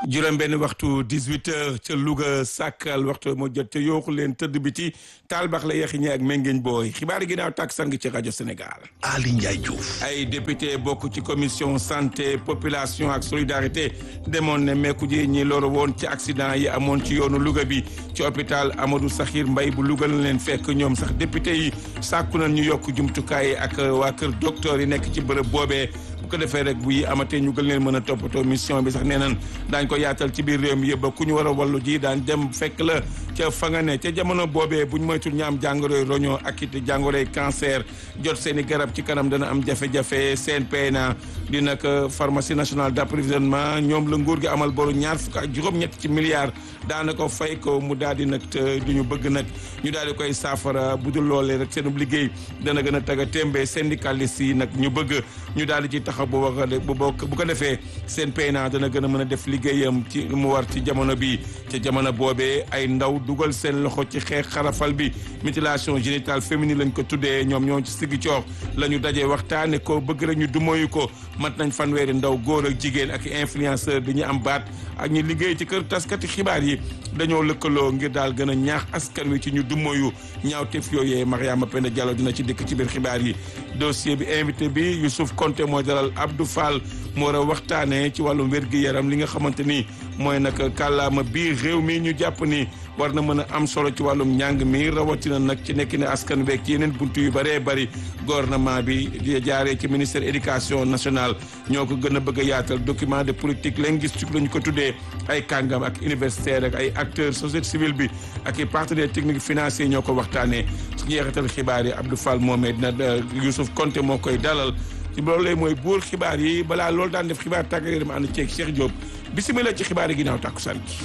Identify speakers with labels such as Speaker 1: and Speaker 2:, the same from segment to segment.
Speaker 1: juróom benn waxtu 18 heures ca Louga sàkkal waxtu moo jot ca yooxu leen tëdd biti taal bax la yaxi ñi ak méngeeñ booy xibaar yi ginnaaw tàkk sang ci rajo Sénégal
Speaker 2: Ali Ndiaye Diouf
Speaker 1: ay député bokk ci commission santé population ak solidarité demoon ne meeku ji ñi loru woon ci accident yi amoon ci yoonu Louga bi ci hôpital Amadou Sakhir Mbaye bu Louga la leen fekk ñoom sax député yi sàkku nañ ñu yokk jumtukaay ak waa kër docteur yi nekk ci bërëb boobee bu ko defee rek bu yi amatee ñu gën leen mën a toppatoo mission bi sax nee nañ daañ ko yaatal ci biir réew mi yëpp ku ñu war a wallu ji daan dem fekk la ca fa nga ne ca jamono boobee buñ moytul ñu am jàngoroy roño ak it jàngoroy cancer jot seen i garab ci kanam dana am jafe-jafe CNPNA di nag pharmacie nationale d'approvisionnement ñoom la nguur gi amal boru ñaar fukk ak juróom-ñett ci milliards daanaka fay ko mu daal di nag te du ñu bëgg nag ñu daal di koy saafara bu dul loolee rek seen liggéey dana gën a taga témbe syndicaliste yi nag ñu bëgg ñu daal di ci taxaw bu bu bu ko defee seen PNA dana gën a mën a def liggéeyam ci mu war ci jamono bi ca jamono boobee ay ndaw dugal seen loxo ci xeex xarafal bi mutilation génitale féminine lañ ko tuddee ñoom ñoo ci siggi coox la ñu dajee waxtaane ko bëgg rek ñu dumoyu ko mat nañ fanweeri ndaw góor ak jigéen ak influenceur di ñu am baat ak ñu liggéey ci kër taskati xibaar yi dañoo lëkkaloo ngir daal gën a ñaax askan wi ci ñu dumoyu ñaawteef yooyee Mariama Penda Diallo dina ci dëkk ci biir xibaar yi dossier bi invité bi Youssouf Konté mooy dalal Abdou Fall moo war a waxtaanee ci wàllum wér-gi-yaram li nga xamante ni mooy nag kàllaama biir réew mi ñu jàpp ni war na mën a am solo ci wàllum njàng mi rawatina nag ci nekk ne askan week ci yeneen buntu yu bëree bëri gouvernement bi di jaaree ci ministère éducation nationale ñoo ko gën a bëgg a yaatal document de politique linguistique la ñu ko tuddee ay kàngam ak universitaire ak ay acteurs société civile bi ak i partenaires techniques financiers ñoo ko waxtaanee su jeexital xibaar yi Abdou Fall moomee dina Youssouf Konté moo koy dalal ci loolu lay mooy buur xibaar yi balaa loolu daan def xibaar tàggat yaram ànd ceeg Cheikh Diop bisimilah ci xibaar yi ginnaaw tàkkusaan gi.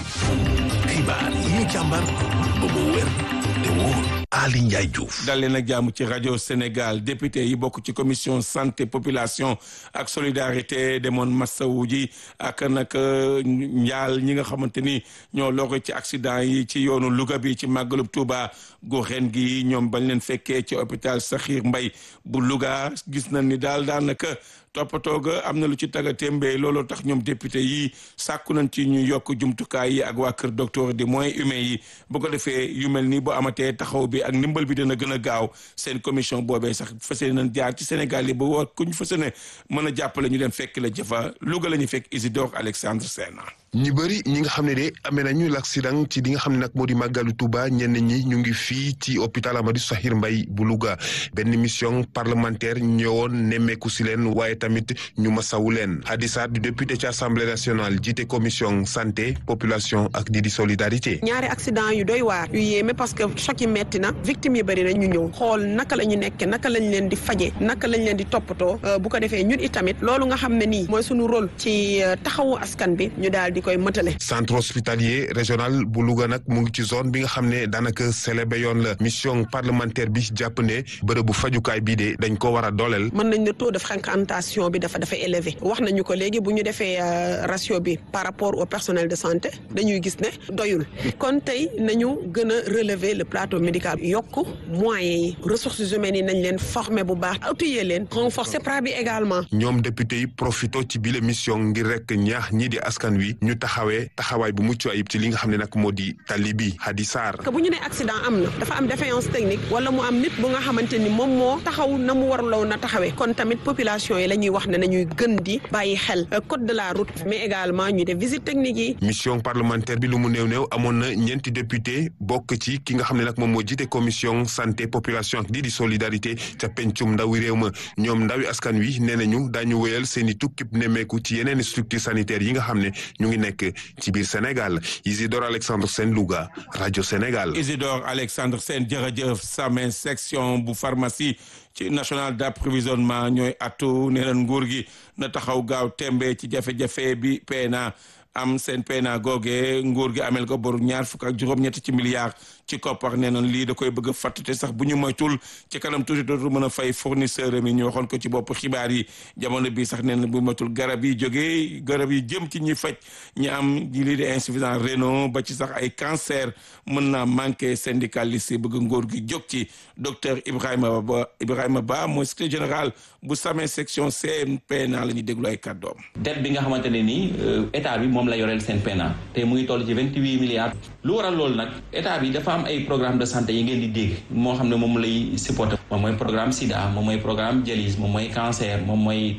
Speaker 2: xibaar yi ñu càmbar ba mu wér te wóor Ali Ndiaye Diouf
Speaker 1: dal leen ak jàmm ci rajo Sénégal député yi bokk ci commission santé population ak solidarité demoon massawu ji ak nag njaal ñi nga xamante ni ñoo loro ci accident yi ci yoonu Louga bi ci màggalub Touba gu ren gi ñoom bañ leen fekkee ci hôpital Sakhir Mbaye bu Louga gis nañ ni daal daanaka toppatoo ga am na lu ci taga témbee looloo tax ñoom député yi sàkku nañ ci ñu yokk jumtukaay yi ak waa kër docteur di moyens humains yi bu ko defee yu mel ni bu amatee taxaw bi ak ndimbal bi dina gën a gaaw seen commission boobee sax fas nañ jaar ci Sénégal yi ba war ku ñu fas ne mën a jàppale ñu dem fekk la jëfa Louga la ñu fekk Isidore Alexandre Sena
Speaker 3: ñi bëri ñi nga xam ne de amee nañu l'accident ci li nga xam ne nag moo di màggalu Touba ñenn ñi ñu ngi fii ci hôpital Amadou Sakhir Mbaye bu Louga benn mission parlementaire ñëwoon nemmeeku si leen waaye tamit ñu masawu leen Hadi Sarr du député ci assemblée nationale jiite commission santé population ak di di solidarité.
Speaker 4: ñaari accident yu doy waar yu yéeme parce que choc yi metti na victimes yi bëri na ñu ñëw xool naka la ñu nekkee naka lañ leen di faje naka lañ leen di toppatoo bu ko defee ñun itamit loolu nga xam ne nii mooy suñu rôle ci taxawu askan bi ñu daal di koy mëtale
Speaker 3: centre hospitalier régional bu Louga nag mu ngi ci zone bi nga xam ne daanaka célébé yoon la mission parlementaire bi jàpp ne bërëbu fajukaay bii de dañ ko war a dooleel.
Speaker 4: mën nañ ne taux de fréquentation bi dafa dafa élevé wax nañu ko léegi bu ñu defee ratio bi par rapport au personnel de santé dañuy gis ne doyul kon tey nañu gën a relever le plateau médical yokk moyens yi ressources humaines yi nañ leen former bu baax outiller leen renforcer pra bi également.
Speaker 3: ñoom député yi profito ci bile mission ngir rek ñaax ñii di askan wi ñu taxawee taxawaay bu mucc ayib ci li nga xam ne nag moo di tali bi Hadi Sarr.
Speaker 4: que bu ñu nee accident am na dafa am défaillance technique wala mu am nit bu nga xamante ni moom moo taxaw na mu waruloo na taxawee kon tamit population yi la ñuy wax ne nañuy gën di bàyyi xel code de la route mais également ñu def visite technique yi.
Speaker 3: mission parlementaire bi lu mu néew néew amoon na ñeenti député bokk ci ki nga xam ne nag moom moo jiite commission santé population ak di di solidarité ca pencum ndawi réew ma ñoom ndawi askan wi nee nañu daañu wéyal seen i tukkib nemmeeku ci yeneen structure sanitaire yi nga xam ne ñu ngi nekk ci biir Sénégal Isidore Alexandre Sène Louga rajo Sénégal.
Speaker 1: Isidore Alexandre Sène jërëjëf Samin section bu pharmacie ci national d'approvisionnement ñooy atu nee na nguur gi na taxaw gaaw tembe ci jafe-jafe bi PNA am seen PNA googe nguur gi amel ko boru ñaar fukk ak juróom-ñett ci milliards ci koppar nee nañ lii da koy bëgg a fàttate sax bu ñu moytul ci kanam tuuti dootul mën a fay fournisseur mi ñu waxoon ko ci bopp xibaar yi jamono bi sax nee na bu moytul garab yi jógee garab yi jëm ci ñi faj ñi am lii di insuffisance rénal ba ci sax ay cancer mën naa manqué syndicaliste yi bëgg nguur gi jóg ci docteur Ibrahima Ba Ibrahima Ba mooy secrétaire général bu Samin section CNPNA la ñuy déglu ay kàddoom.
Speaker 5: dette bi nga xamante ne nii état bi moom moom la yoreel seen PNA te mu ngi toll ci vingt huit milliards lu waral loolu nag état bi dafa am ay programme de santé yi ngeen di dégg moo xam ne moom lay supporter moom mooy programme sida moom mooy programme dialyse moom mooy cancer moom mooy